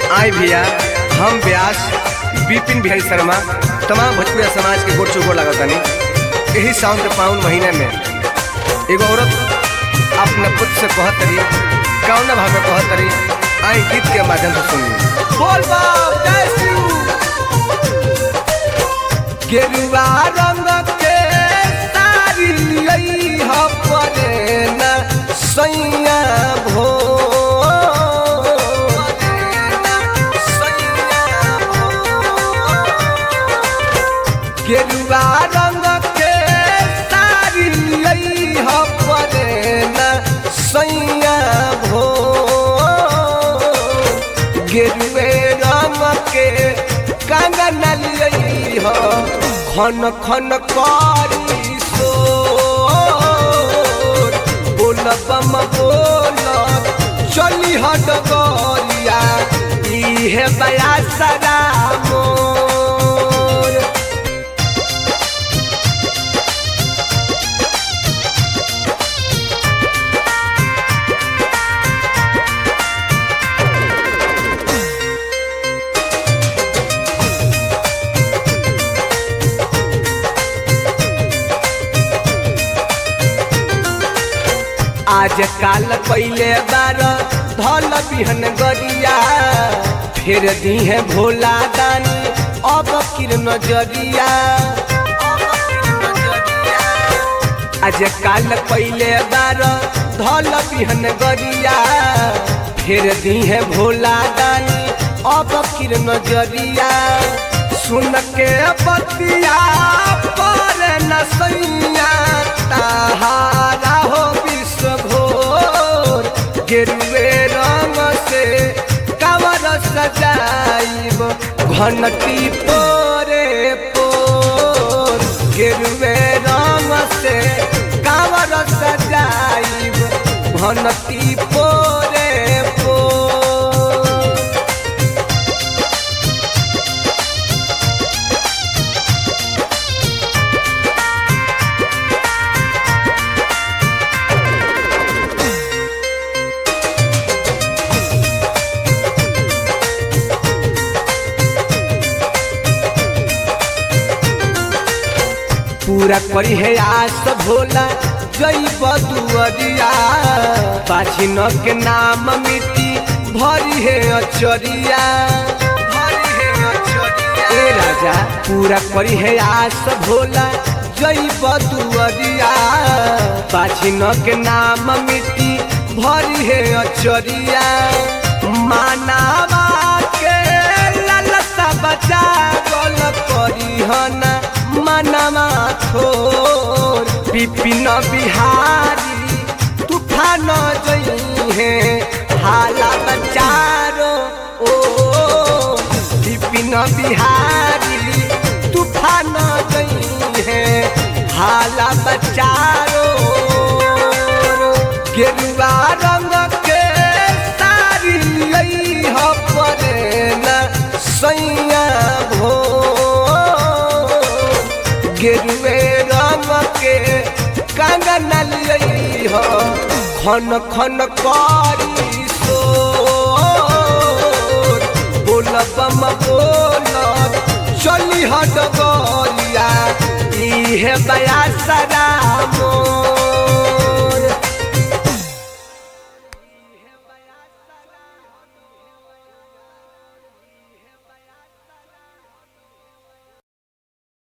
आई भैया हम व्यास विपिन बिहारी शर्मा तमाम भोजपुरिया समाज के गोड़ चुगोड़ लागतानी यही सावन के पावन महीने में एगो औरत अपने पुत्र से कहत तरी कौन भाव में कहत तरी आई गीत के माध्यम से सुनी बोल बाप जय शिव गेरुआ रंग के सारी लई ह परे न सैया भो गेरुआ रंग के सारी लई ह परे न सैया भो गेरुए रंग के कंगन लियई ह खन खन करी सो बोल बम बोल चली हट गरिया इहे बया सदा मोर आज काल पहले बार धल बिहन गरिया फिर दीहे भोला दानी अब किर नजरिया आज काल पहले बार धल बिहन गरिया फिर दीहे भोला दानी अब किर नजरिया सुन के बतिया पर न सैया ताहारा हो विश्व घोर गेरुए रंग से कवर सजाइब घंटी पोरे पोर गेरुए रंग से कवर सजाइब घंटी पोरे पोर पूरा करी है आस भोला जई बदुअरिया पाछिन के नाम मिट्टी भरी है अचरिया भरी है अचरिया ए राजा पूरा करी है आस भोला जई बदुअरिया पाछिन के नाम मिट्टी भरी है अचरिया मानावा के ललसा बचा गल करी हना मनवा थोर विपिन बिहारी तूफान जई है हाला बचारो ओ विपिन बिहारी तूफान जई है हाला बचारो गेरुआ रंग के सारी लई ह परे न सैया भो गेरुए रंग के कंगन लियई ह खन खन करी सो बोल बम बोल चली हट गरिया इहे बया सदा मोर